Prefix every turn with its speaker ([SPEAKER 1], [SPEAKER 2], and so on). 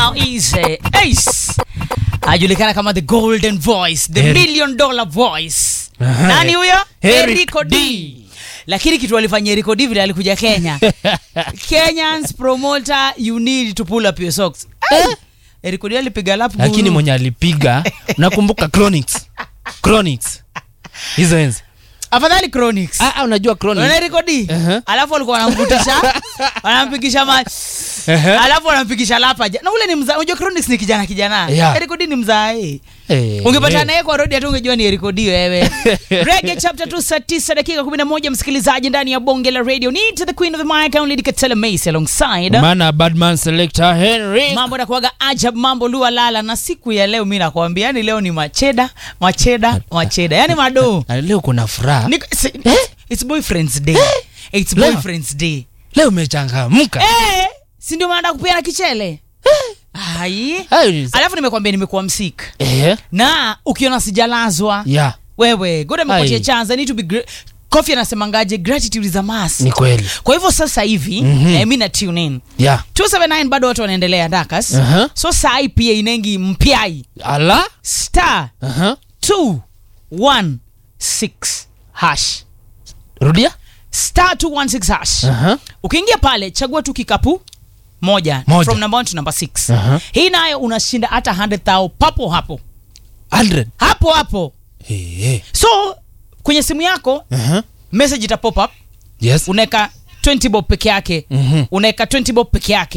[SPEAKER 1] now is uh, Ace ajulikana kama the golden voice the
[SPEAKER 2] Heri-
[SPEAKER 1] million dollar voice
[SPEAKER 2] Aha,
[SPEAKER 1] nani huyo
[SPEAKER 2] Eric
[SPEAKER 1] Erico D.
[SPEAKER 2] D.
[SPEAKER 1] lakini kitu alifanya Erico D vile alikuja Kenya Kenyans promoter you need to pull up your socks Ay, Erico D alipiga lap
[SPEAKER 2] lakini
[SPEAKER 1] guru.
[SPEAKER 2] mwenye alipiga nakumbuka chronics chronics hizo enzi
[SPEAKER 1] afadhali Chronics
[SPEAKER 2] ah, ah, unajua
[SPEAKER 1] Unaona
[SPEAKER 2] chronics
[SPEAKER 1] Erico D
[SPEAKER 2] Aha.
[SPEAKER 1] alafu alikuwa anamvutisha anampigisha ma
[SPEAKER 2] Ehe.
[SPEAKER 1] alafu anampigisha lapa ja- na ule ni mzaa unajua Chronics ni kijana kijana
[SPEAKER 2] Yeah.
[SPEAKER 1] Erico D ni mzae
[SPEAKER 2] Eh,
[SPEAKER 1] ungepata
[SPEAKER 2] eh.
[SPEAKER 1] naye kwa rodi hata ungejua ni Erico D wewe Reggae chapter 2 saa 9 dakika 11 msikilizaji ndani ya bonge la radio ni to the queen of the mic only Katela Mace alongside
[SPEAKER 2] Mana badman selector Henry
[SPEAKER 1] mambo nakuaga ajab mambo lua lala na siku ya leo mi nakwambia yani leo ni macheda macheda macheda yani mado
[SPEAKER 2] Ah, leo kuna furaha
[SPEAKER 1] Ni- si- it's boyfriend's day it's
[SPEAKER 2] Leo?
[SPEAKER 1] boyfriend's day
[SPEAKER 2] leo umechangamka
[SPEAKER 1] eh si ndio maana kupiana kichele ai
[SPEAKER 2] Ai,
[SPEAKER 1] alafu nimekwambia nimekuwa msik
[SPEAKER 2] eh,
[SPEAKER 1] na ukiona sijalazwa
[SPEAKER 2] ya
[SPEAKER 1] wewe god amepatia
[SPEAKER 2] Ai.
[SPEAKER 1] chance I need to be gra- Kofi anasemangaje gratitude is a must
[SPEAKER 2] ni kweli
[SPEAKER 1] kwa hivyo sasa hivi
[SPEAKER 2] Mhm.
[SPEAKER 1] eh, mi na tune in
[SPEAKER 2] ya
[SPEAKER 1] 279 bado watu wanaendelea dakas
[SPEAKER 2] Aha.
[SPEAKER 1] so sai pia inengi mpyai
[SPEAKER 2] ala
[SPEAKER 1] star
[SPEAKER 2] Aha.
[SPEAKER 1] 216 hash
[SPEAKER 2] rudia
[SPEAKER 1] star 216 hash
[SPEAKER 2] Aha.
[SPEAKER 1] ukiingia pale chagua tu kikapu moja,
[SPEAKER 2] Moja.
[SPEAKER 1] from number one to number six
[SPEAKER 2] Aha.
[SPEAKER 1] hii nayo unashinda hata 100,000 papo hapo
[SPEAKER 2] 100
[SPEAKER 1] hapo hapo
[SPEAKER 2] Eh, eh.
[SPEAKER 1] so kwenye simu yako
[SPEAKER 2] Aha.
[SPEAKER 1] message ita pop up
[SPEAKER 2] yes
[SPEAKER 1] unaweka 20 bob peke yake
[SPEAKER 2] Mhm.
[SPEAKER 1] unaweka 20 bob peke yake